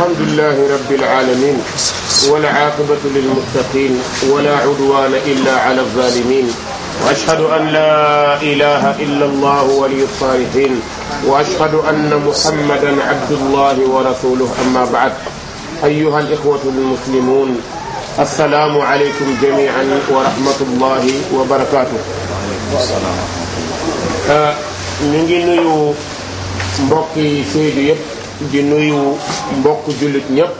الحمد لله رب العالمين والعاقبة للمتقين ولا عدوان إلا على الظالمين وأشهد أن لا إله إلا الله ولي الصالحين وأشهد أن محمدا عبد الله ورسوله أما بعد أيها الإخوة المسلمون السلام عليكم جميعا ورحمة الله وبركاته ñu ngi nuyu mbokki Sédhiou yëpp di nuyu mbokk jullit ñëpp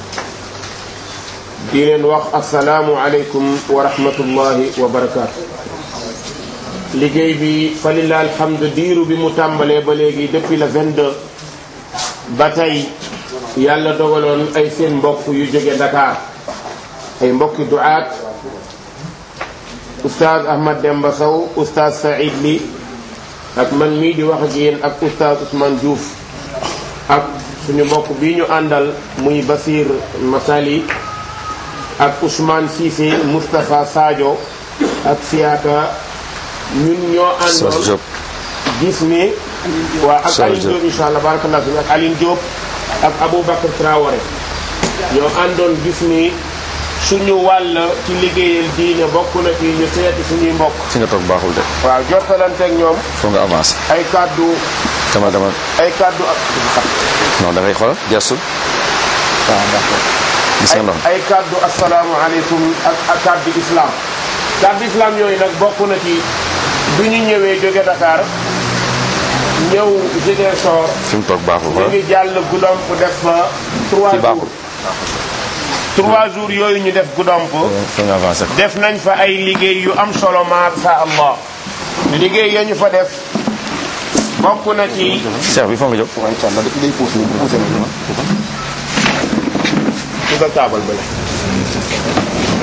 di leen wax asalaamu aleykum wa rahmatullahi wa barakaatu. liggéey bi falilaa alhamdu diiru bi mu tàmbalee ba léegi depuis le 22 ba tey yàlla dogaloon ay seen mbokk yu jóge Dakar ay mbokki duaat oustaz Ahmad Demba Sow oustaz Saïd Ly ak man mii di wax ak yéen ak oustaz Ousmane Diouf ak suñu mbokk bii ñu àndal muy Basir Masali ak Ousmane Cissé Moustapha Sadio ak Siaka ñun ñoo àndoon gis ni waa ak Aline Diop insha allah barakallah fi ak Aline Diop ak Aboubacar Traoré ñoo àndoon gis ni suñu wàll ci liggéeyal diine bokk na ci ñu seeti suñuy mbokk fi nga toog baaxul de. waaw jottalante ak ñoom foo nga avancé. ay kàddu dama dama ay kàddu ak non da ngay xoolal gestu. waaw d'accord. gis nga ndox ay kàddu asalaamaaleykum ak ak kàddu islam kàddu islam yooyu nag bokk na ci bi ñu ñëwee jóge Dakar ñëw Ziguinchor fi mu toog baaxul ñu xoolal. ngi jàll Goudomp def fa trois fii baaxul. jours trois jours yooyu ñu def Goudomp fi nga avancé. def nañ fa ay liggéey yu am solo masha Allah liggéey ya ñu fa def bokk na ci Cheikh bi foo nga jóg. dugal taabal ba la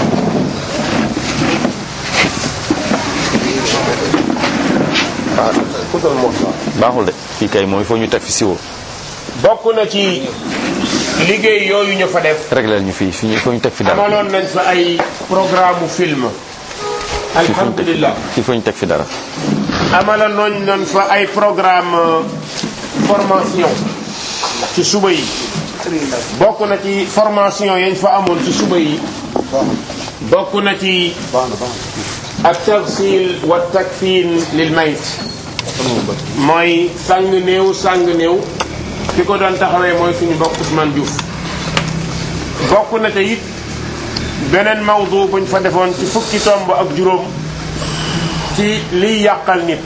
baaxul de fii kay mooy foo ñu teg fi siwo. bokk na ci liggéey yooyu ñu fa def régleel ñu fii fii foo ñu teg fi dara. amaloon nañ fa ay programme film fii foo ñu teg fi alhamdulillah fii foo ñu teg fi dara. amaloon nañ nañ fa ay programme euh, formation ci suba yi bokk na ci formation yañ fa amoon ci suba yi bokk na ci ak tagsil wa takfin lil mayt mooy sang néew sang néew ki ko doon taxawee mooy suñu mbokk Ousmane Diouf bokk na te it beneen mawdu buñ fa defoon ci fukki tomb ak juróom ci liy yàqal nit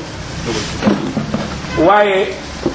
waaye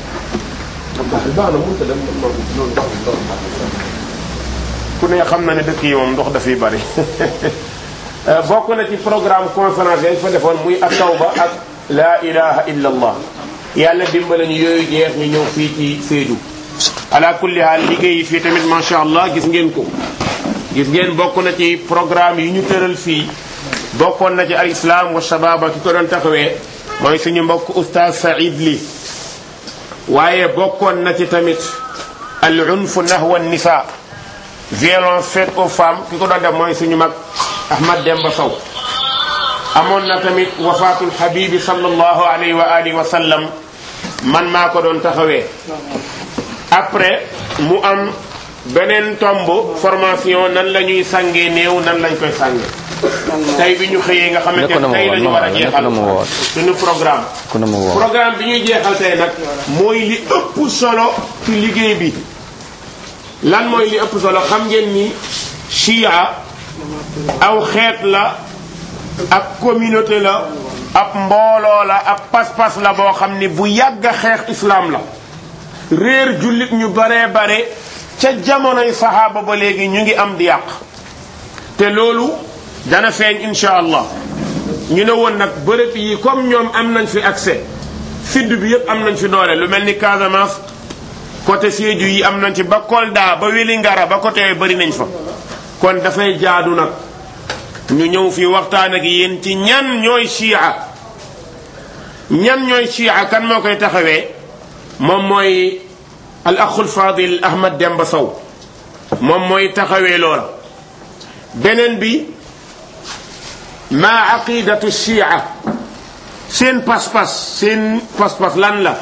ku ne xam na ne dëkk yi moom ndox dafay bari bokk na ci programme conférence yañ fa defoon muy ak tawba ak la ilaha illa allah yàlla dimbale ñu yooyu jeex ñu ñëw fii ci Sédhiou ala kulli haal liggéey yi fii tamit macha allah gis ngeen ko gis ngeen bokk na ci programme yi ñu tëral fii bokkoon na ci al islam wa shababa ki ko doon taxawee mooy suñu mbokk oustaz Saïd Ly waaye bokkoon na ci tamit al unf nahwa nisa violence faite aux femmes ki ko doon def mooy suñu mag Ahmad Demba Sow amoon na tamit wafaatul habibi sallallahu alayhi wa alihi wa sallam man maa ko doon taxawee après mu am beneen tomb formation nan la ñuy sàngee néew nan lañ koy sàngee tey bi ñu xëyee nga xamante nekkoon na ne ma tey la woon ñu war a nekkoon jeexal na ma woon. suñu programme ku ne ma woo. programme bi ñuy jeexal tey nag mooy li ëpp solo ci liggéey bi lan mooy li ëpp solo xam ngeen ni chia aw xeet la ak communauté la ab mbooloo la ab pas-pas la boo xam ni bu yàgg a xeex islam la réer jullit ñu baree bare ca jamonoy saxaaba ba léegi ñu ngi am di yàq te loolu dana feeñ insha allah ñu ne woon nag bërëb yi comme ñoom am nañ fi accès sud bi yëpp am nañ fi doole lu mel ni Casamance côté Sédhiou yi am nañ ci ba Kolda ba Wélingara ba côté yooyu bëri nañ fa kon dafay jaadu nag ñu ñëw fi waxtaan ak yéen ci ñan ñooy chia ñan ñooy chia kan moo koy taxawee moom mooy al axul fadil Ahmad Demba Sow moom mooy taxawee loola beneen bi ma aqidatu chia seen pas-pas seen pas-pas lan la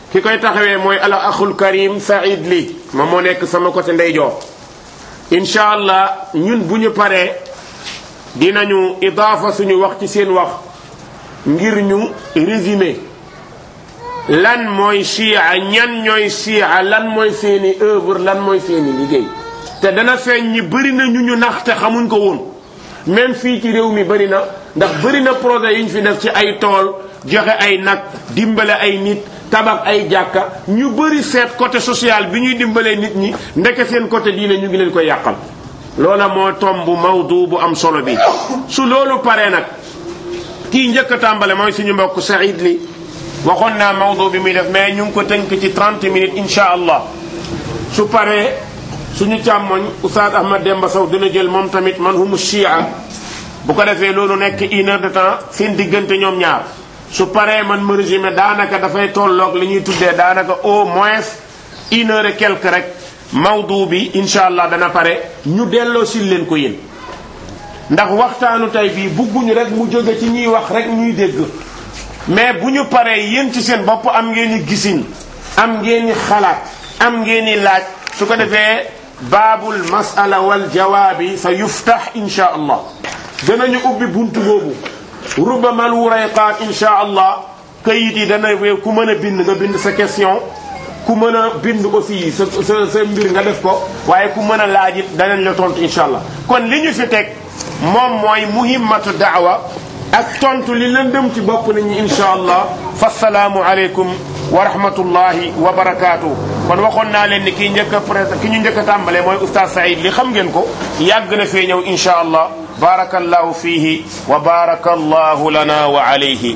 ki koy taxawee mooy al axul karim Saïd Ly ma moo nekk sama côté ndeyjoor incha allah ñun bu ñu paree dinañu idaafa suñu wax ci seen wax ngir ñu résumé lan mooy chia ñan ñooy chia lan mooy seeni œuvre lan mooy seeni liggéey te dana feeñ ñi bëri na ñu ñu nax te xamuñ ko woon même fii ci réew mi bëri na ndax bëri na projet yu ñu fi def ci ay tool joxe ay nag dimbale ay nit tabax ay jàkka ñu bëri seet côté social bi ñuy dimbalee nit ñi ndeke seen côté diine ñu ngi leen koy yàqal loola moo tomb mawdu bu am solo bi su loolu paree nag kii njëkk a tàmbale mooy suñu mbokk Saïd Ly waxoon naa mawdu bi muy def mais ñu ngi ko tënk ci 30 minutes incha allah su paree suñu càmmoñ Oustaz Ahmad Demba Sow dina jël moom tamit man humu shia bu ko defee loolu nekk une heure de temps seen diggante ñoom ñaar su paree man ma résumé daanaka dafay tolloog li ñuy tuddee daanaka au moins une heure et quelque rek mawdu bi incha allah dana pare ñu delloo sil leen ko yéen ndax waxtaanu tey bii bugguñu rek mu jóge ci ñuy wax rek ñuy dégg mais bu ñu paree yéen ci seen bopp am ngeen i gisin am ngeen i xalaat am ngeen i laaj su ko defee baabul masala wal jawaabi sa yuftax insha allah danañu ubbi buntu boobu rubamal wurayqaat insha allah kayit yi dana ku mën a bind nga bind sa question ku mën a bind aussi sa sa sa mbir nga def ko waaye ku mën a laaj it danañ la tontu insha allah kon li ñu fi teg moom mooy muhimmatu daawa ak tontu li lëndëm ci bopp nit ñi insha allah fasalaamu aleykum wa rahmatullahi wa barakaatu. kon waxoon naa leen ni kii njëkk a pré ki ñu njëkk a tàmbalee mooy oustaz Saïd li xam ngeen ko yàgg na fee ñëw insha allah barakallahu fihi wa barakallahu lana wa alayhi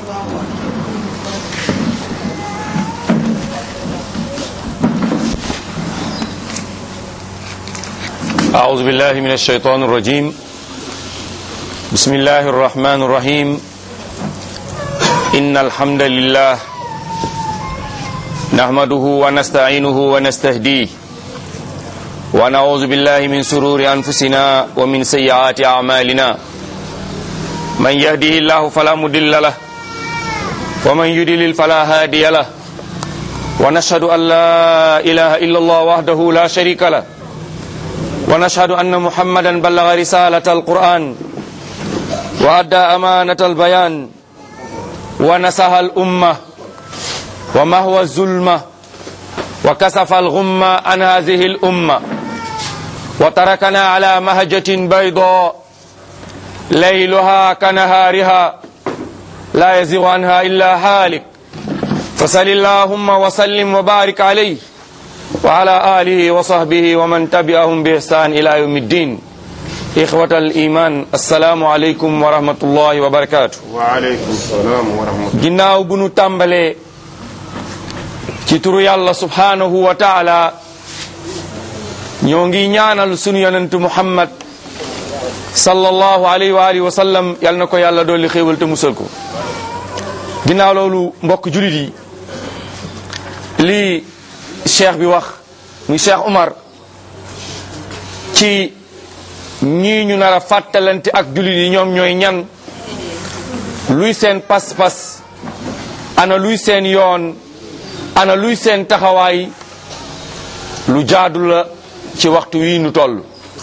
أعوذ بالله من الشيطان الرجيم بسم الله الرحمن الرحيم إن الحمد لله نحمده ونستعينه ونستهديه ونعوذ بالله من سرور أنفسنا ومن سيئات أعمالنا من يهده الله فلا مضل له ومن يضلل فلا هادي له ونشهد أن لا إله إلا الله وحده لا شريك له ونشهد أن محمدا بلغ رسالة القرآن وأدى أمانة البيان ونسها الأمة ومهوى الظلمة وكسف الغمة عن هذه الأمة وتركنا على مهجة بيضاء ليلها كنهارها لا يزيغ عنها إلا هالك فصل اللهم وسلم وبارك عليه وعلى آله وصحبه ومن تبعهم بإحسان إلى يوم الدين إخوة الإيمان السلام عليكم ورحمة الله وبركاته waaleykum salaam wa rahmatullah ginnaaw bu nu tàmbalee ci turu yàlla subhanahu wa taala ñoo ngi ñaanal sunu yonent muhammad sallallahu alayhi wa alihi wa sallam yal na ko yàlla dolli xéewal te musal ko ginnaaw loolu mbokk julit yi lii cheikh bi wax muy cheikh Umar ci ñii ñu nar a fàttalante ak julit yi ñoom ñooy ñan luy seen pas-pas ana luy seen yoon ana luy seen taxawaay lu jaadu la ci waxtu wii nu toll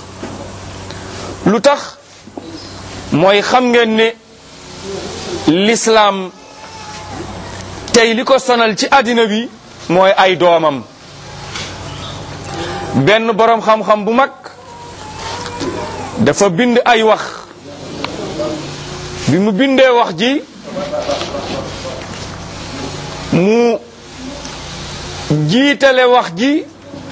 lu tax mooy xam ngeen ne lislaam tey li ko sonal ci àddina bi mooy ay doomam benn boroom xam-xam bu mag dafa bind ay wax bi mu bindee wax ji mu jiitale wax ji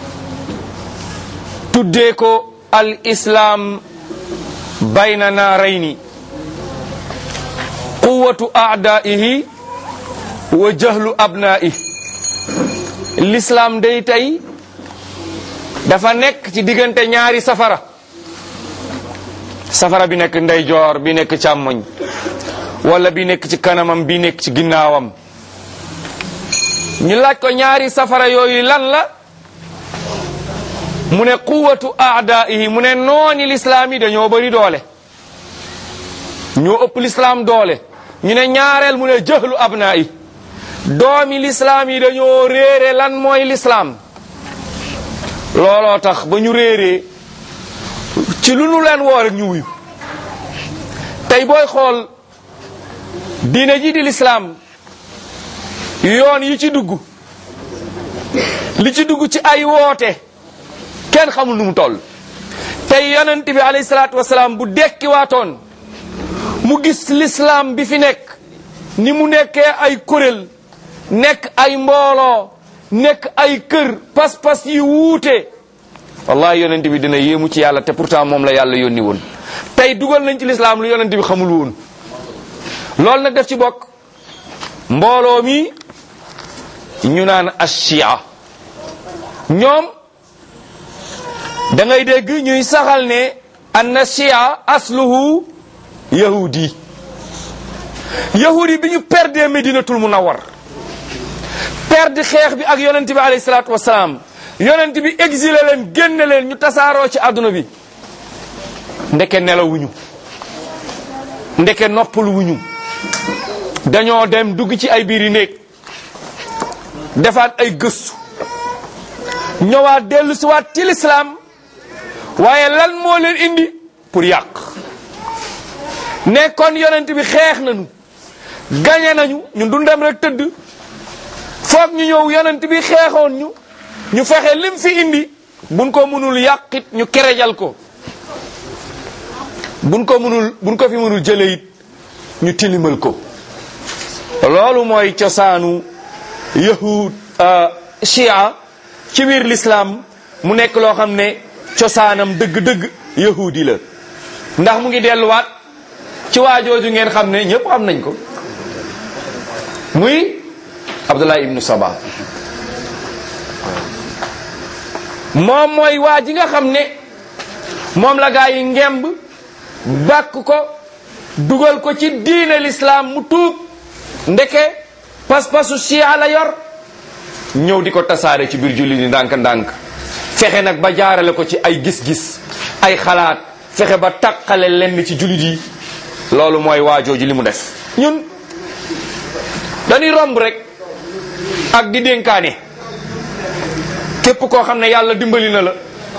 tuddee ko al islaam bayna naarayni quwatu aadaihi wa jahlu abnaihi l'islaam day tey dafa nekk ci diggante ñaari safara safara bi nekk ndeyjoor bi nekk càmmoñ wala bi nekk ci kanamam bi nekk ci ginnaawam ñu laaj ko ñaari safara yooyu lan la mu ne quwatu aadaihi mu ne nooni lislaam yi dañoo bëri doole ñoo ëpp lislaam doole ñu ne ñaareel mu ne jëhlu abnaa yi doomi lislaam yi dañoo réere lan mooy lislaam looloo tax ba ñu réeree ci lu nu leen woo rek ñu wuyu tey booy xool diine ji di lislaam yoon yi ci dugg li ci dugg ci ay woote kenn xamul nu mu toll tey yonent bi alayhi salaatu wasalaam bu dekki waatoon mu gis lislaam bi fi nekk ni mu nekkee ay kuréel nekk ay mbooloo nekk ay kër pas-pas yi wuute wallahi yonent bi dina yéemu ci yàlla te pourtant moom la yàlla yónni woon tey dugal nañ ci lislaam lu yonent bi xamul woon loolu nag def ci bokk mbooloo mi ñu naan ashia ñoom da ngay dégg ñuy saxal ne anna shia asluhu yahudi yahudi bi ñu perdee medinatul munawwar perdre xeex bi ak yonent bi alayhi salaatu wasalaam yonent bi exilé leen génne leen ñu tasaaroo ci àdduna bi ndeke nelawuñu ndeke noppaluwuñu dañoo dem dugg ci ay biiri néeg defaat ay gëstu ñëwaat dellu si waat ci lislaam waaye lan moo leen indi pour yàq nekkoon yonent bi xeex nañu gañe nañu ñun du dem rek tëdd foog ñu ñëw yonent bi xeexoon ñu ñu fexe lim fi indi buñ ko mënul yàqit ñu kerejal ko buñ ko mënul buñ ko fi mënul jële it ñu tilimal ko loolu mooy cosaanu yahud chia ci biir l'islam mu nekk loo xam ne cosaanam dëgg-dëgg yahudi la ndax mu ngi delluwaat ci waajooju ngeen xam ne ñëpp xam nañ ko muy Abdullah ibnu Saba moom mooy waa ji nga xam ne moom la gaa yi ngemb bàkk ko dugal ko ci diine l'islam mu tuub ndeke pas-pasu chia la yor ñëw di ko tasaare ci biir julli di ndànk-ndànk fexe nag ba jaarale ko ci ay gis-gis ay xalaat fexe ba taqale lenn ci jullit yi loolu mooy waajooju li mu def ñun dañuy romb rek ak di dénkaane képp koo xam ne yàlla dimbali na la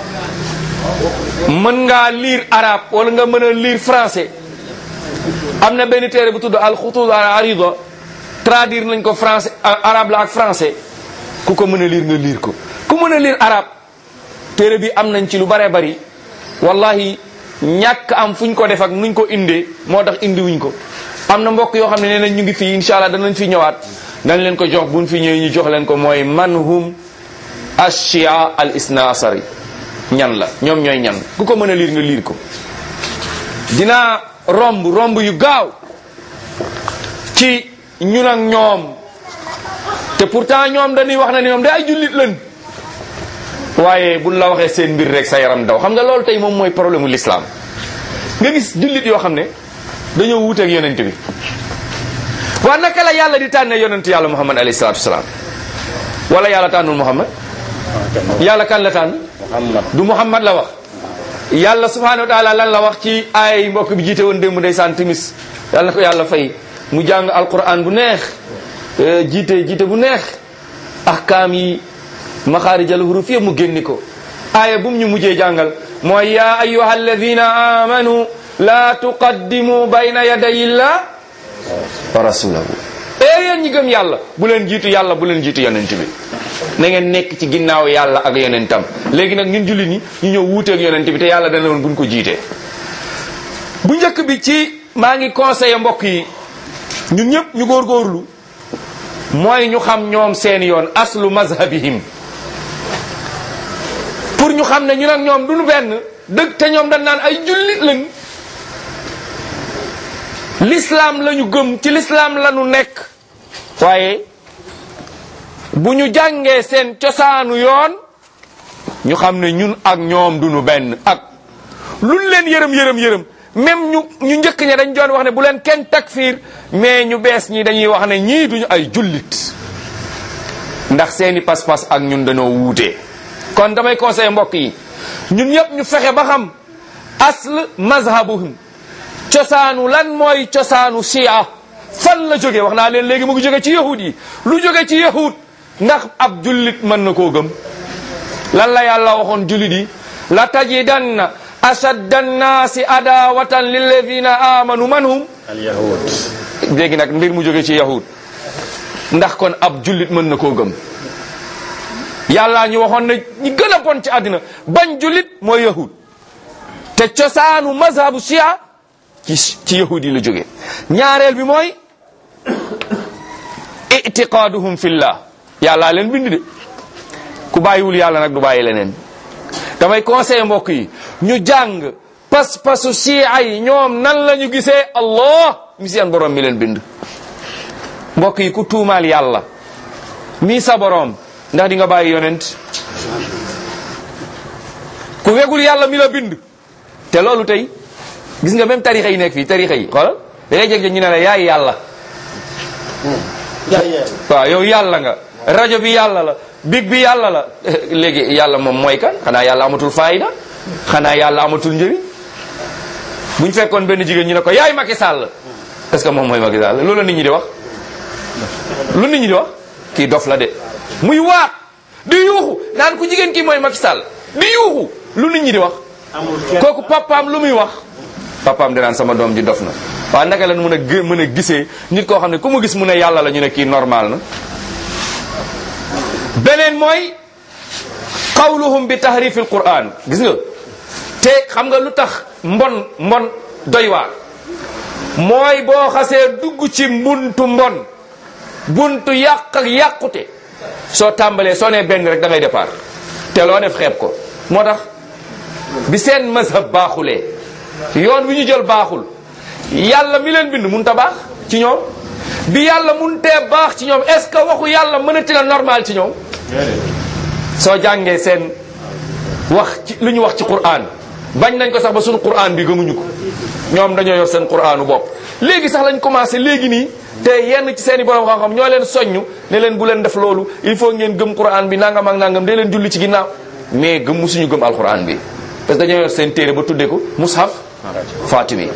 mën ngaa lire arabe wala nga mën a lire français am na benn téere bu tudd al xutud al arida traduire nañ ko français arabe la ak français ku ko mën a lire nga lire ko ku mën a lire arabe téere bi am nañ ci lu bare bari wallahi ñàkk am fu ñu ko def ak nuñ ko indee moo tax indiwuñ ko am na mbokk yoo xam ne nee nañ ñu ngi fii incha allah danañ fi ñëwaat dañ leen ko jox buñ fi ñëwee ñu jox leen ko mooy manhum ashia al isna asari ñan la ñoom ñooy ñan ku ko mën a liir nga liir ko dinaa romb romb yu gaaw ci ñun ak ñoom te pourtant ñoom dañuy wax ne ñoom da ay jullit lañ waaye buñ la waxee seen mbir rek sa yaram daw xam nga loolu tey moom mooy problème mu l'islam nga gis jullit yoo xam ne dañoo wuuteeg yonent bi waa naka la yàlla di tànne yonent yàlla muhammad alayhi salaatu wasalaam wala yàlla tànnul muhammad yàlla kan la tànn du muhammad la wax yàlla subhanahu wa taala lan la wax ci ay mbokk bi jiite woon démb ndeysaan timis yàlla na ko yàlla fay mu jàng alquran bu neex jiite jiite bu neex ahkaam yi maxaarijal huruf yëpp mu génni ko aaya bu mu ñu mujjee jàngal mooy yaa ayuha alladina amanu la tuqaddimu bayna yaday illah wa rasulahu ee yéen ñi gëm yàlla bu leen jiitu yàlla bu leen jiitu yonent bi na ngeen nekk ci ginnaaw yàlla ak yonentam léegi nag ñun julli ni ñu ñëw wuuteeg yonent bi te yàlla dana woon buñ ko jiitee bu njëkk bi ci maa ngi conseillé mbokk yi ñun ñëpp ñu góorgóorlu mooy ñu xam ñoom seen yoon aslu mazhabihim pour ñu xam ne ñun ak ñoom duñu benn dëgg te ñoom dañ naan ay jullit lañ l'islam la ñu gëm ci l'islam la ñu nekk waaye bu ñu jàngee seen cosaanu yoon ñu xam ne ñun ak ñoom duñu benn ak luñ leen yërëm yërëm yërëm même ñu ñu njëkk ña dañ doon wax ne bu leen kenn takfiir mais ñu bees ñi dañuy wax ne ñii duñu ay jullit ndax seeni pas-pas ak ñun dañoo wuute kon damay conseillé mbokk yi ñun ñëpp ñu fexe ba xam asl mazhabuhum cosaanu lan mooy cosaanu shia fan la jógee wax naa leen léegi mu ngi jóge ci yahud yi lu jóge ci yahud ndax ab jullit mën na koo gëm lan la yàlla waxoon jullit yi la tajidanna ashadda annaasi adawatan lilladina amanu man hum al yahud léegi nag mbir mu jóge ci yahud ndax kon ab jullit mën na koo gëm yàllaa ñu waxoon ne ñi gën a bon ci àddina bañ jullit mooy yahud te cosaanu mazhabu shia ci ci yahud yi la jóge ñaareel bi mooy itiqaaduhum fillah yàllaa leen bind de ku bàyyiwul yàlla nag du bàyyi leneen damay conseillé mbokk yi ñu jàng pas-pasu shia yi ñoom nan la ñu gisee allah mi seen borom mi leen bind mbokk yi ku tuumaal yàlla mii sa borom ndax di nga bàyyi yonent ku wegul yàlla mi la bind te loolu tey gis nga même tarixa yi nekk fii tarixa yi xoolal da ngay jeg ñu ne la yaay yàlla waaw yow yàlla nga rajo bi yàlla la big bi yàlla la léegi yàlla moom mooy kan xanaa yàlla amatul faayda xanaa yàlla amatul njëriñ buñ fekkoon benn jigéen ñu ne ko yaay Macky Sall est-ce que moom mooy Macky Sall loolu la nit ñi di wax lu nit ñi di wax kii dof la de muy waat di yuuxu naan ku jigéen kii mooy Macky Sall di yuuxu lu nit ñi di wax kooku papaam lu muy wax papaam dinaan sama doom ji dof na waaw naka lan mën a gë mën a gisee nit koo xam ne ku mu gis mu ne yàlla la ñu ne kii normal na beneen mooy qawluhum bi tahrifil quran gis nga te xam nga lu tax mbon mbon doy waar mooy boo xasee dugg ci mbuntu mbon buntu yàq ak yàqute soo tàmbalee soo nee benn rek da ngay départ te loo def xeeb ko moo tax bi seen mazhab baaxulee yoon wi ñu jël baaxul yàlla mi leen bind mun ta baax ci ñoom bi yàlla mun tee baax ci ñoom est ce que waxu yàlla mënati la normal ci ñoom soo jàngee seen wax ci lu ñu wax ci Qur'an bañ nañ ko sax ba suñu Qur'an bi gëmuñu ko ñoom dañoo yor seen Qur'anu bopp léegi sax lañ commencé léegi nii te yenn ci seen i borom xam-xam ñoo leen soññu ne leen bu leen def loolu il faut ngeen gëm Qur'an bi nangam ak nangam de leen julli ci ginnaaw mais gëm musuñu gëm alquran bi parce que dañoo yor seen téere ba tuddee ko mushaf fatimi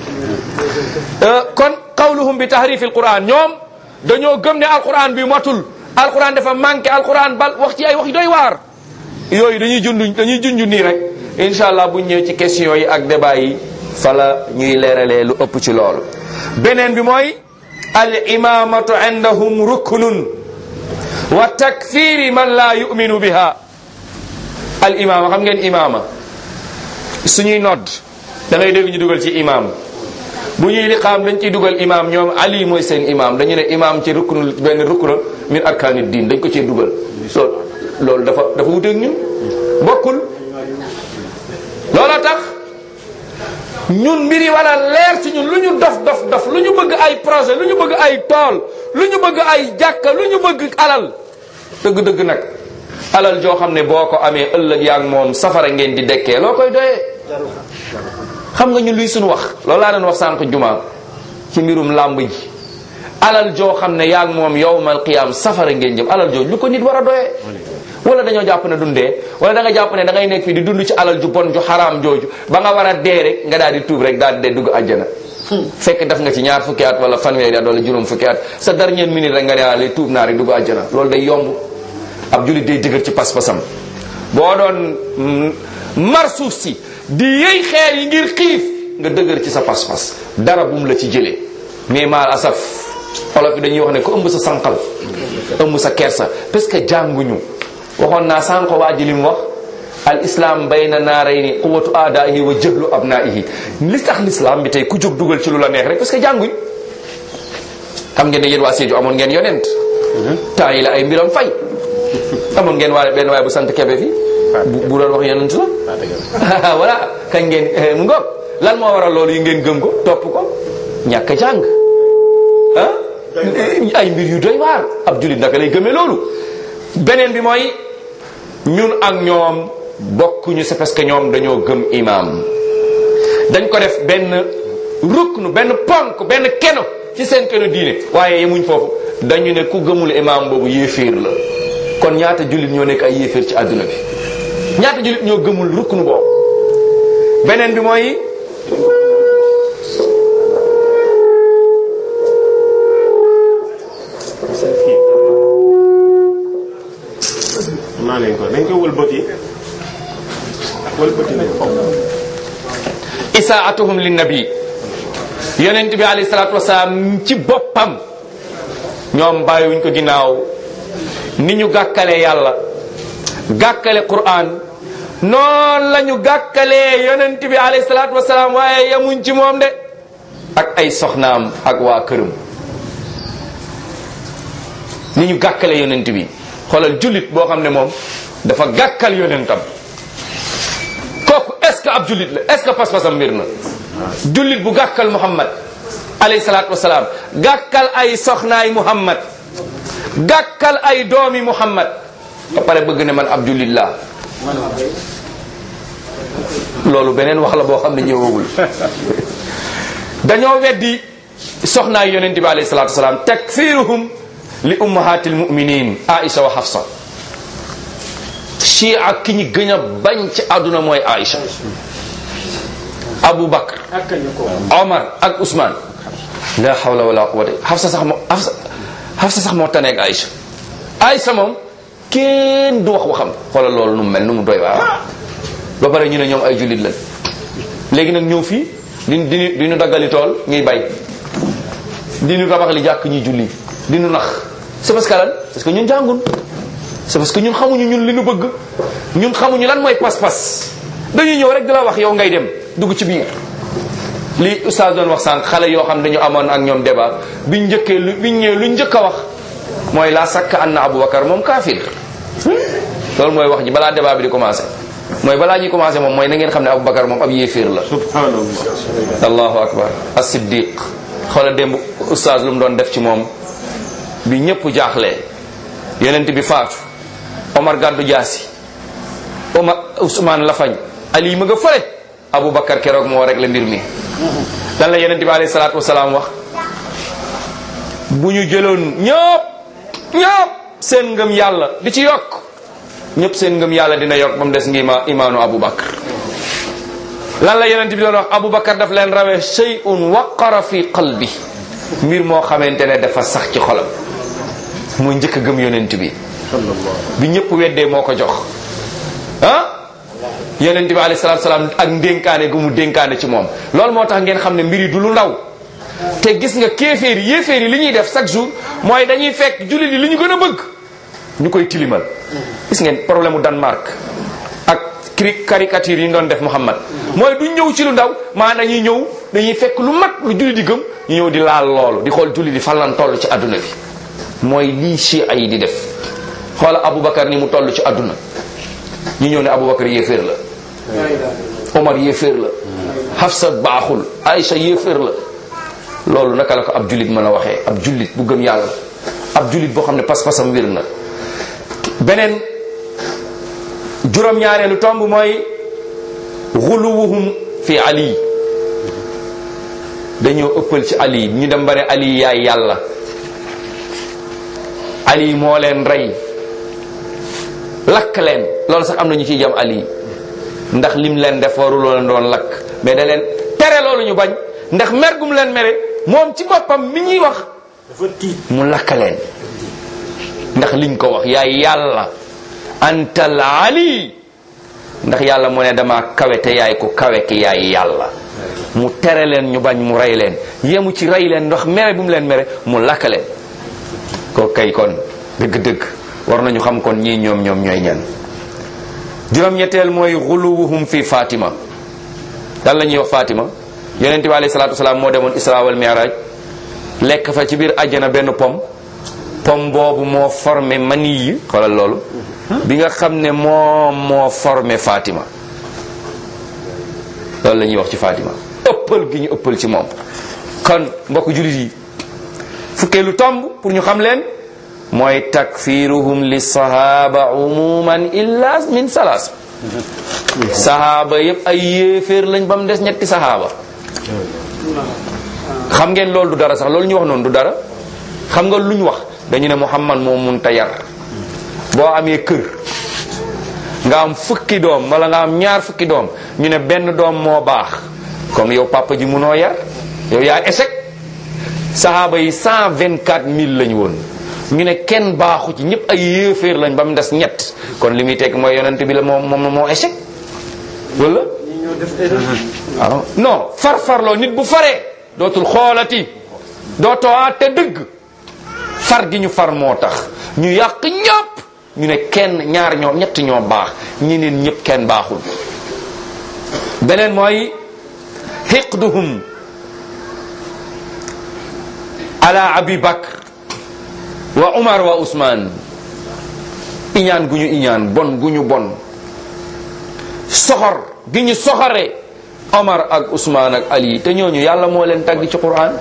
kon qawluhum bi tahrif alquran ñoom dañoo gëm ne alquran bi matul alquran dafa manqué alquran bal wax ci ay wax yu doy waar yooyu dañuy jundu dañuy junju nii rek incha allah bu ñëwee ci question yi ak débat yi fala ñuy leeralee lu ëpp ci loolu beneen bi mooy al imamatu indahum ruknun wa takfiri man la yuminu biha al imama xam ngeen imama suñuy nodd da ngay dégg ñu dugal ci imam bu ñuy liqaam dañ ciy dugal imam ñoom ali mooy seen imam dañu ne imam ci ruknul benn rukna min arkaani diin dañ ko ciy dugal loolu loolu dafa dafa wuteeg ñun bokkul looloo tax ñun mbiri wala leer ci ñun lu ñu dof dof dof lu ñu bëgg ay projet lu ñu bëgg ay tool lu ñu bëgg ay jàkka lu ñu bëgg alal dëgg-dëgg nag alal joo xam ne boo ko amee ëllëg yaa ngi moom safara ngeen di dekkee loo koy doyee xam nga ñun luy suñu wax loolu laa doon wax sànq juma ci mbirum làmb ji alal joo xam ne yaa ngi moom yowmal qiyaam safara ngeen jëm alal jooju lu ko nit war a doyee wala dañoo jàpp ne dundee wala da nga jàpp ne da ngay nekk fii di dund ci alal ju bon ju xaraam jooju ba nga war a dee rek nga daal di tuub rek daal di dee dugg àjjana fekk def nga ci ñaar fukki at wala fanweeri at wala juróom fukki at sa dernière minute rek nga ne lay tuub naa rek dugg àjjana loolu day yomb ab julit day dëgër ci pas-pasam boo doon mar suuf si di yëy xeer yi ngir xiif nga dëgër ci sa pas-pas dara bum la ci jëlee mais maal asaf olof yi dañuy wax ne ko ëmb sa sànqal ëmb sa kersa parce que jànguñu waxoon naa sànq waa ji li mu wax al islam bayna naarayni quwatu aadaihi wa jëhlu abnaihi li tax l'islam bi tey ku jóg dugal ci lu la neex rek parce que jànguñ xam ngeen ne yéen waa Sédhiou amoon ngeen yonent temps yi la ay mbiram fay amoon ngeen waa benn waaye bu sant Kebe fi bu bu doon wax yonent la voilà kañ ngeen mu ngoog lan moo waral loolu yi ngeen gëm ko topp ko ñàkk a jàng ah ay mbir yu doy waar ab julit naka lay gëmee loolu beneen bi mooy ñun ak ñoom bokkuñu c'est parce que ñoom dañoo gëm imam dañ ko def benn ruknu benn ponk benn keno ci seen keno diine waaye yemuñ foofu dañu ne ku gëmul imam boobu yéeféer la kon ñaata jullit ñoo nekk ay yéeféer ci àdduna bi ñaata jullit ñoo gëmul ruknu boobu beneen bi mooy naa leen ko dañ ko wëlbati wëlbati nañ ko isaatuhum linnabi yonent bi alayhi salaatu wasalaam ci boppam ñoom bàyyiwuñ ko ginnaaw ni ñu gàkkalee yàlla gàkkale Qur'an noonu la ñu gàkkalee yonent bi alayhi salaatu wasalaam waaye yamuñ ci moom de ak ay soxnaam ak waa këram ni ñu gàkkale yonent bi xoolal jullit boo xam ne moom dafa gàkkal yonentam kooku est ce que ab jullit la est ce que pas-pasam mbir na jullit bu gàkkal Muhammad alayhi salaatu wasalaam gàkkal ay soxnaay Muhammad gàkkal ay doomi Muhammad ba pare bëgg ne man ab jullit laa loolu beneen wax la boo xam ne ñëwagul dañoo weddi soxnaay yonente bi alayhi salaatu wasalaam takfiruhum li ummahatil muminin Aïcha wa Hafsa chia ki ñu gën a bañ ci àdduna mooy Aïcha Abu Bakr Omar ak Ousmane la hawla wala quwwata Hafsa sax moo Hafsa Hafsa sax moo taneeg Aïcha Aïcha moom kenn du wax waxam xoolal loolu nu mu mel nu mu doy waa ba pare ñu ne ñoom ay jullit lañ léegi nag ñëw fii di di di ñu daggali tool ñuy bay di ñu tabax li jàkk ñuy julli di ñu nax c'est parce que lan parce que ñun jàngun c'est parce que ñun xamuñu ñun li ñu bëgg ñun xamuñu lan mooy pas-pas dañuy ñëw rek di la wax yow ngay dem dugg ci biir li oustaz doon wax sànq xale yoo xam dañu amoon ak ñoom débat biñ njëkkee lu biñ ñëwee lu njëkk a wax mooy la sakk anna Aboubacar moom kaafir loolu mooy wax ji balaa débat bi di commencé mooy balaa ñuy commencé moom mooy na ngeen xam ne Aboubacar moom ab yéeféer la subhanallah allahu akbar as-siddiq xoola démb oustaz lu mu doon def ci moom bi ñëpp jaaxlee yonent bi faatu Omar gàddu jaasi Omar Ousmane Lafañ Ali ma nga fële Aboubacar keroog moo rek la mbir mi lan la yonent bi alayhi salaatu wasalaam wax bu ñu jëloon ñëpp ñëpp seen ngëm yàlla di ci yokk ñëpp seen ngëm yàlla dina yokk ba mu des ngi ma imaanu Aboubacar lan la yonent bi doon wax Aboubacar daf leen rawee shay'un waqara fi qalbi mbir moo xamante ne dafa sax ci xolam mooy njëkk a gëm yonent bi bi ñëpp weddee moo ko jox ah yonent bi alayhi salaatu salaam ak ndénkaane gu mu dénkaane ci moom loolu moo tax ngeen xam ne mbir yi du lu ndaw te gis nga kéeféer yi yéeféer yi li ñuy def chaque jour mooy dañuy fekk jullit yi li ñu gën a bëgg ñu koy tilimal gis ngeen problème mu Danemark ak cri caricature yi ñu doon def Muhammad mooy du ñëw ci lu ndaw maa dañuy ñëw dañuy fekk lu mag lu jullit di gëm ñu ñëw di laal loolu di xool jullit di fan lan toll ci adduna bi mooy lii chia yi di def xoola Aboubacar ni mu toll ci adduna ñu ñëw ne Aboubacar yéeféer la Omar yéeféer la Hafsa baaxul Aïcha yéeféer la loolu naka la ko ab jullit mën a waxee ab jullit bu gëm yàlla ab jullit boo xam ne pas-pasam wér na beneen juróom-ñaareelu tomb mooy xuluwuhum fi ali dañoo ëppal ci ali ñu dem ba ne ali yaay yàlla ali moo leen rey lakk leen loolu sax am na ñu ciy jam ali ndax lim leen def waruloo leen doon lakk mais da leen tere loolu ñu bañ ndax mer gum leen mere moom ci boppam mi ñuy wax dafa tiit mu lakk leen ndax liñ ko wax yaay yàlla antal ali ndax yàlla mu ne dama kawe te yaay ko kawe ki yaay yàlla mu tere leen ñu bañ mu rey leen yemu ci rey leen ndax mere bu mu leen mere mu lakk leen ko kay kon dëgg-dëgg war nañu xam kon ñii ñoom ñoom ñooy ñan juróom-ñetteel mooy xuluwuhum fi Fatima dan la ñuy wax Fatima yonente bi alayhi salaatu wasalaam moo demoon isra wal mi'raj lekk fa ci biir àjjana benn pom pom boobu moo formé mani yi xoolal loolu bi nga xam ne moom moo formé Fatima loolu la ñuy wax ci Fatima ëppal gi ñu ëppal ci moom kon mbokk jullit yi fukkee lu tomb pour ñu xam leen mooy takfiruhum li sahaba umuman illa min salaas sahaba yépp ay yéeféer lañ ba mu des ñetti sahaba xam ngeen loolu du dara sax loolu ñu wax noonu du dara xam nga lu ñu wax dañu ne Muhammad moo mun ta yar boo amee kër nga am fukki doom wala nga am ñaar fukki doom ñu ne benn doom moo baax comme yow papa ji munoo yar yow yaa échec sahaaba yi cent vingt quatre mille lañu woon ñu ne kenn baaxu ci ñëpp ay yéeféer lañ ba mu des ñett kon li muy tekk mooy yonent bi la moom moom moo échec wala waaw non far-farloo nit bu faree dootul xoolati dootoo àtte dëgg far gi ñu far moo tax ñu yàq ñëpp ñu ne kenn ñaar ñoo ñett ñoo baax ñeneen ñëpp kenn baaxul beneen mooy xiqduhum ala abi bakr wa umar wa usman iñaan gu ñu iñaan bon gu ñu bon soxor gi ñu soxore omar ak usman ak ali te ñooñu yàlla moo leen tagg ci quran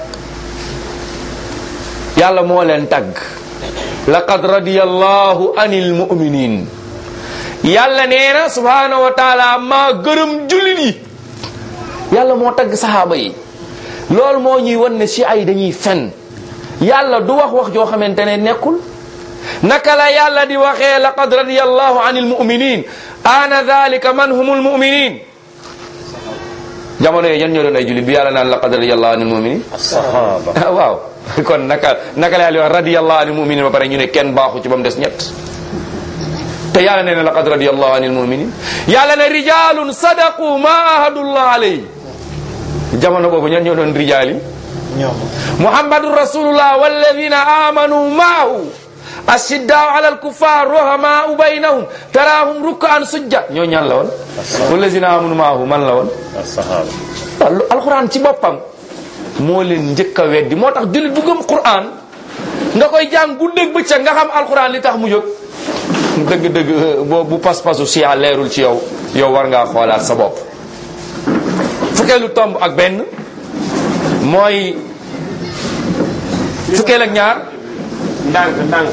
yàlla moo leen tagg laqad radiyallahu anil mu'minin yàlla nee na subhanahu wa taala maa gërëm jullit yi yàlla moo tagg saxaaba yi loolu moo ñuy wan ne si ay dañuy fen yàlla du wax wax joo xamante ne nekkul naka la yàlla di waxee laqad radiyallahu anil mu'minin ana dhalika man humul mu'minin jamono yooyu ñan ñoo doon ay jullit bi yàlla naan laqad radiyallahu anil mu'minin sahaba waaw kon naka naka la yàlla di wax radiyallahu anil mu'minin ba pare ñu ne kenn baaxu ci ba mu des ñett te yàlla nee na laqad radiyallahu anil mu'minin yàlla ne rijalun sadaqu ma ahadullah alayhi jamono boobu ñan ñoo doon rijaal yi ñoom muhammadun rasulullah walladina amanu maahu ashiddaau ala alkuffar ruhamaau baynahum taraahum rukkaan sujja ñoo ñaan la woon walladina amanu maahu man la woon sahaba waaw alquran ci boppam moo leen njëkk a weddi moo tax jullit bu gëm quran nga koy jàng guddeeg bëccëg nga xam alquran li tax mu jóg dëgg-dëgg boo bu pas-pasu siya leerul ci yow yow war ngaa xoolaat sa bopp fukkeelu tomb ak benn mooy fukkeel ak ñaar ndànk ndànk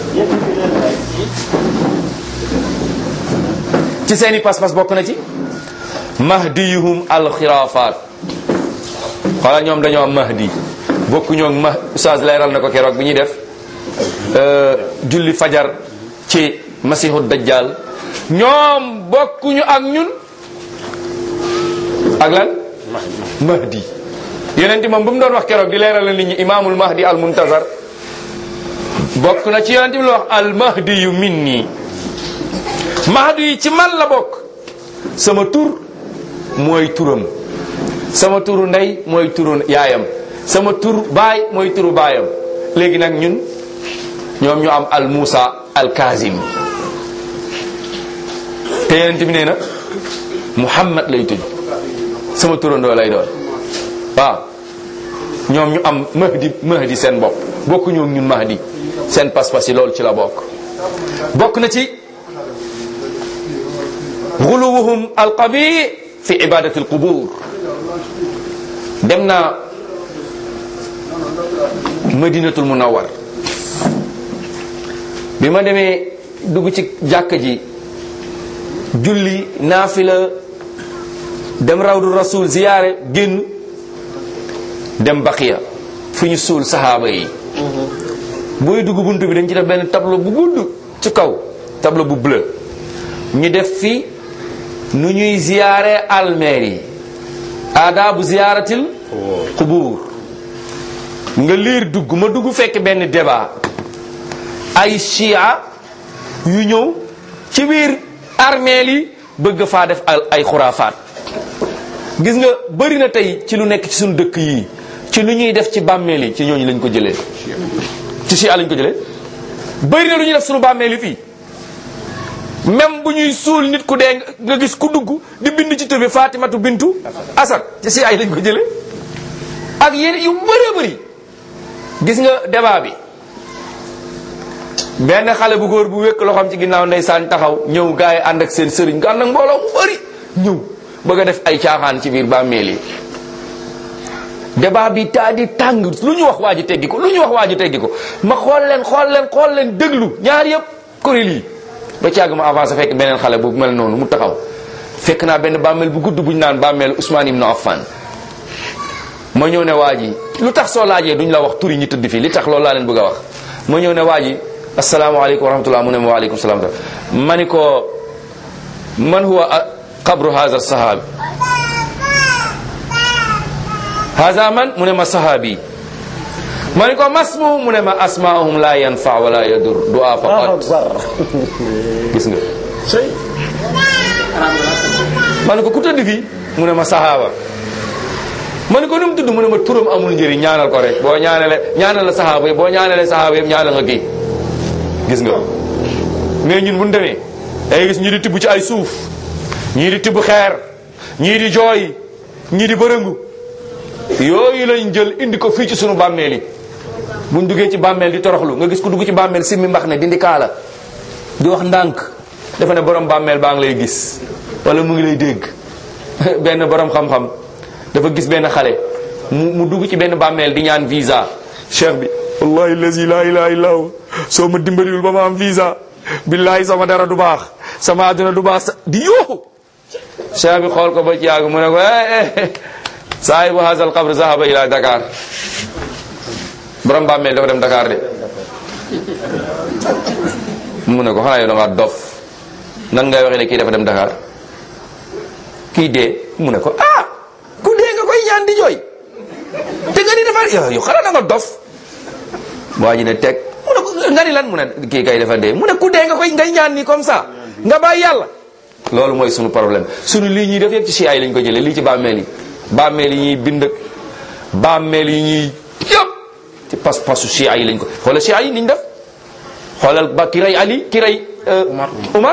ci seeni pas-pas bokk na ci mahdiyuhum alxiraafaat xoola ñoom dañoo am mahdi bokkuñoo ak ma oustaz leeral na ko keroog bi ñuy def euh, julli fajar ci masihu dajjal ñoom bokkuñu ak ñun ak lan mahdi yonent moom bu mu doon wax keroog di leeral na nit ñi imaamul mahdi al muntazar bokk na ci yonent bi la wax al mahdi yu minni mahdi yi ci man la bokk sama tur mooy turam sama turu ndey mooy turu yaayam sama tur baay mooy turu baayam léegi nag ñun ñoom ñu am al Musa al Kazim te yonent bi nee na Muhammad lay tudd sama turandoo lay doon waaw ñoom ñu am mahdi mahdi seen bopp bokku ñoom ñun mahdi seen pas-pas yi loolu ci la bokk bokk na ci xuluwuhum alqabi fi ibadati alqubur dem naa madinatul munawwar bi ma demee dugg ci jàkka ji julli naafila dem rawdu rasul ziyaare génn dem baqiya fu ñu suul sahaaba yi booy dugg bunt bi dañ ci def benn tableau bu gudd ci kaw tableau bu bleu ñu def fi nu ñuy ziyaare almeer yi aadaabu ziyaaratil qubuur nga liir dugg ma dugg fekk benn débat ay chia yu ñëw ci biir armeel yi bëgg faa def ay xuraafaat gis nga bëri na tey ci lu nekk ci suñu dëkk yii ci lu ñuy def ci bàmmeel yi ci ñooñu lañ ko jëlee ci chia lañ ko jëlee bëri na lu ñuy def suñu bàmmeel yi fii même bu ñuy suul nit ku dee nga gis ku dugg di bind ci tur bi Fatimatu Bintu Asad ci si ay lañ ko jële ak yeneen yu bëree bëri gis nga débat bi benn xale bu góor bu wékk loxoom ci ginnaaw ndeysaan taxaw ñëw gars yi ànd ak seen sëriñ nga ànd ak mbooloo mu bëri ñëw bëgg a def ay caaxaan ci biir bàmmeel yi débat bi taa di tàng lu ñu wax waa ji teggi ko lu ñu wax waa ji teggi ko ma xool leen xool leen xool leen déglu ñaar yëpp kuréel yi ba ci àgg ma avancé fekk beneen xale bu mel noonu mu taxaw fekk naa benn bàmmeel bu gudd bu ñu naan bàmmeel Ousmane Ibn Affan ma ñëw ne waa ji lu tax soo laajee duñ la wax turi ñi tëdd fii li tax loolu laa leen bëgg a wax ma ñëw ne waa ji asalaamaaleykum wa rahmatullah mu ne ma waaleykum salaam ma ni ko man huwa qabru haza sahabi haza man mu ne ma sahabi ma ne ko masmu mu ne ma asmaahum la yanfa wala yadur du'a faqat gis nga ma ne ko ku tëdd fii mu ne ma sahaaba ma ne ko nu mu tudd mu ne ma turam amul njëriñ ñaanal ko rek boo ñaanale ñaanal la sahaaba yi boo ñaanalee sahaaba yëpp ñaanal nga kii gis nga mais ñun bu ñu demee day gis ñii di tibb ci ay suuf ñii di tibb xeer ñii di jooy ñii di bërëngu yooyu lañ jël indi ko fii ci sunu bàmmeel yi buñ duggee ci bàmmeel di toroxlu nga gis ku dugg ci bàmmeel simmi mbax ne dindi kaala di wax ndànk dafa ne borom bàmmeel baa ngi lay gis wala mu ngi lay dégg benn borom xam-xam dafa gis benn xale mu mu dugg ci benn bàmmeel di ñaan visa cheikh bi wallahi lazi la ilaha illa hu soo ma dimbaliwul ba ma am visa billahi sama dara du baax sama àdduna du baax di yooxu cheikh bi xool ko ba ci yàgg mu ne ko eh saahibu hazal qabr zahaba ila Dakar borom bàmmeel dafa dem Dakar de mu ne ko xanaa yow da ngaa dof nan ngay waxee ne kii dafa dem Dakar kii dee mu ne ko ah ku dee nga koy ñaan di jooy te nga ni dafa yow yow xanaa da nga dof waa ji ne teg mu ne ko nga ni lan mu ne kii kay dafa dee mu ne ku dee nga koy ngay ñaan nii comme ça nga bàyyi yàlla loolu mooy sunu problème sunu lii ñuy def yëpp ci si ay lañ ko jëlee lii ci bàmmeel yi bàmmeel yi ñuy bind ak bàmmeel yi ñuy yëpp ci pas-pasu si ay lañ ko xoolal si ay niñ def xoolal ba ki rey Ali ki rey Umar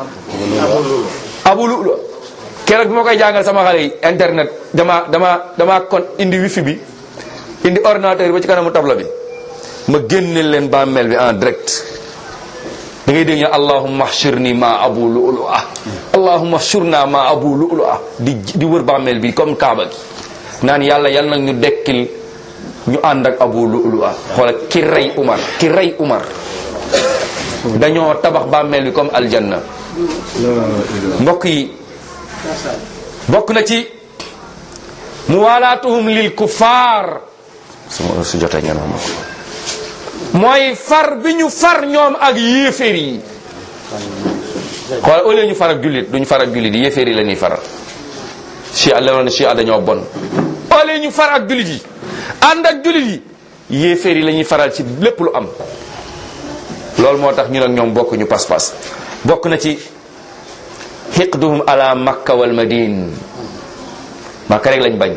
Abu Lu keroog bi ma koy jàngal sama xale yi internet dama dama dama kon indi wifi bi indi ordinateur ba ci kanamu tabla bi ma génne leen bàmmeel bi en direct da ngay dégg ñu allahumma ahshurni ma abu lu'lu ah allahumma ahshurna ma abu lu'lu ah di di wër bàmmeel bi comme kaaba gi naan yàlla yal nag ñu dekkil ñu ànd ak abu lu'lu ah xoola ki rey Umar ki rey Umar dañoo tabax bàmmeel bi comme aljanna mbokk yi bokk na ci muwalaatuhum lil kuffar su jotee ngeen xam ko mooy far bi ñu far ñoom ak yéeféer yi xool au lieu ñu far ak jullit duñu far ak jullit yi yéeféer yi la ñuy faral chi a lewoon chi a dañoo bon au lieu ñu far ak jullit yi ànd ak jullit yi yéeféer yi la ñuy faral ci lépp lu am loolu moo tax ñu nag ñoom bokk ñu pas-pas bokk na ci xiqduhum ala makka wal madine makka rek lañ bañ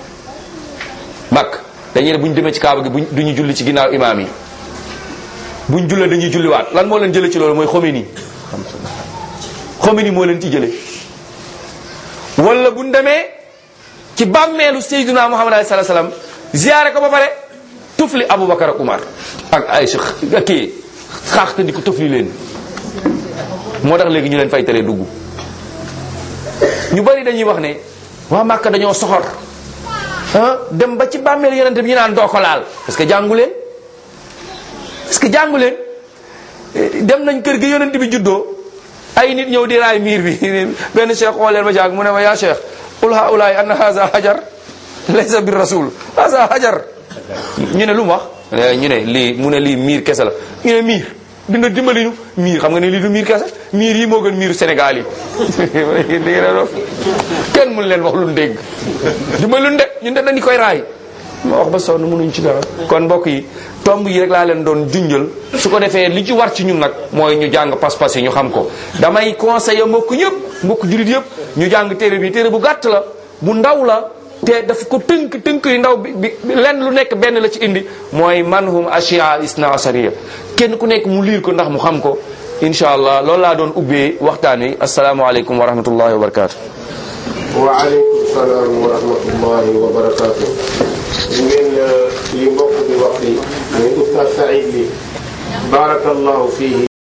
makk dañuy ne bu ñu demee ci kaaba gi buñ duñu julli ci ginnaaw imaam yi buñ jullee dañuy julliwaat lan moo leen jële ci loolu mooy Khomeini Khomeini moo leen ci jële wala buñ demee ci bàmmeelu Seydina Muhammad alayhi salaatu salaam ziyaare ko ba pare tufli Aboubacar ak Umar ak Aïcha ak kii xaax te di ko tufli leen moo tax léegi ñu leen fay tere dugg ñu bari dañuy wax ne waa Màkka dañoo soxor ah dem ba ci bàmmeelu yonente bi ñu naan doo ko laal parce que jàngu leen parce que jàngu leen dem nañ kër gi yonente bi juddoo ay nit ñëw di raay miir bi benn cheikh xooleen ma jàng mu ne ma yaa cheikh qul haulaay anna haza hajar laysa bir rasul haza hajar ñu ne lu mu wax ñu ne lii mu ne lii miir kese la ñu ne miir di nga dimbali ñu miir xam nga ne lii du miir kese miir yi moo gën miiru Sénégal yi di ngeen a dof kenn mun leen wax lu dégg dimbali lu de ñun de dañu koy raay ma wax ba sonn mënuñ ci dara kon mbokk yi tomb yi rek laa leen doon junjal su ko defee li ci war ci ñun nag mooy ñu jàng pas-pas yi ñu xam ko damay conseiller mbokk yëpp mbokk julit yëpp ñu jàng téere bi téere bu gàtt la bu ndaw la te daf ko tënk tënk yu ndaw bi bi lenn lu nekk benn la ci indi mooy manhum ashia isna asharia kenn ku nekk mu liir ko ndax mu xam ko incha allah loolu laa doon ubbee waxtaan wi asalaamaaleykum wa rahmatullahi wa barakaatu. waaleykum salaam wa rahmatullahi wa barakaatu. ngeen li mbokk bi wax li muy Oustaz Saïd li barakallahu fihi